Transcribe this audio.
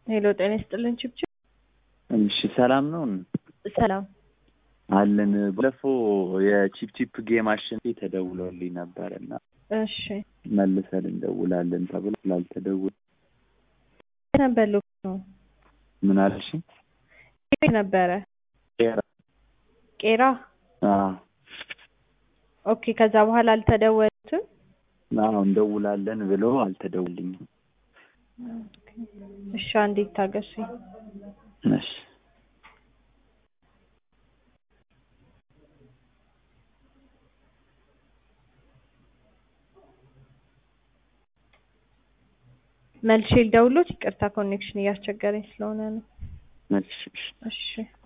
ሄሎ ጤና ይስጥልን ችብችብ። እሺ ሰላም ነው ሰላም አለን። ባለፈው የቺፕ ቺፕ ጌም አሸንፌ ተደውሎልኝ ነበር እና እሺ መልሰን እንደውላለን ተብሎ ስላልተደውል ነበር ሎኬሽኑ ምን አልሽ? የት ነበረ? ቄራ ቄራ። አዎ ኦኬ። ከዛ በኋላ አልተደወሉትም? አዎ እንደውላለን ብሎ አልተደውልኝም። እሺ አንዴ ታገሱኝ። እሺ መልሼ ልደውሎት። ይቅርታ ኮኔክሽን እያስቸገረኝ ስለሆነ ነው። እሺ እሺ እሺ